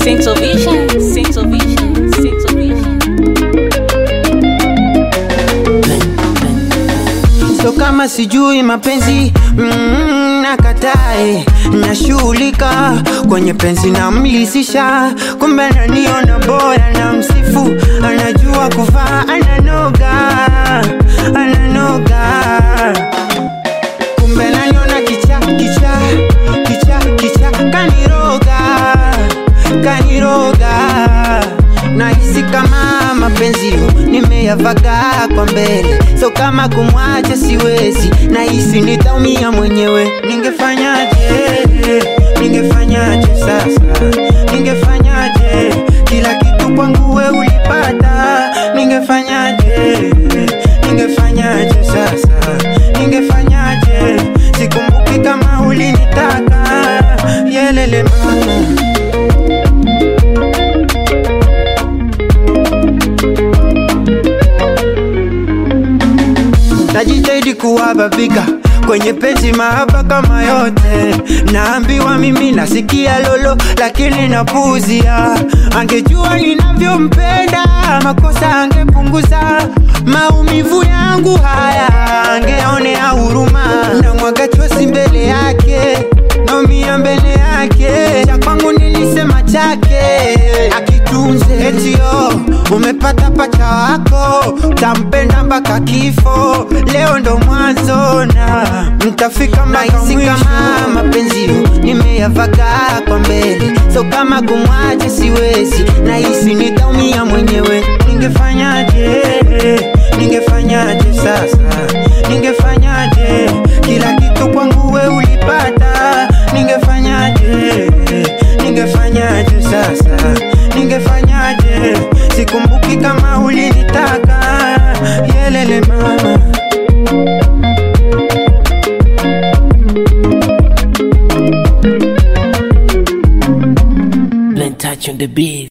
Central Vision, Central Vision, Central Vision. so kama sijui mapenzi mm, nakatae nashughulika kwenye penzi namlisisha kumbe naniona boya na msifu anajua kuvaa ananoga ananoga kumbe naniona kicha kicha kicha kicha kaniroga kaniroga nahisi kama mapenzi nimeyavaga kwa mbele so kama kumwacha siwezi nahisi nitaumia mwenyewe ningefanyaje ningefanyaje sasa ningefanyaje kila kitu kwangu we ulipata ningefanyaje ningefanyaje sasa ningefanyaje sikumbuki kama ulinitaka yelele mama najitahidi kuwababika kwenye penzi mahaba kama yote naambiwa mimi nasikia lolo lakini napuzia angejua ninavyompenda makosa angepunguza maumivu yangu haya angeonea huruma na mwaga chosi mbele yake naumia mbele yake cha kwangu nilisema chake akitunze etio umepata pacha wako tampenda mpaka kifo leo ndo mwanzo na mtafika mpaka kama mapenzi nimeyavaga kwa mbele so kama kumwacha siwezi nahisi nitaumia mwenyewe ningefanyaje ningefanyaje sasa ningefanyaje kila kitu kwangu we ulipata ningefanyaje ningefanyaje sasa ningefanyaje sikumbuki kama ulinitaka yelele mama Blunt touch on the beat.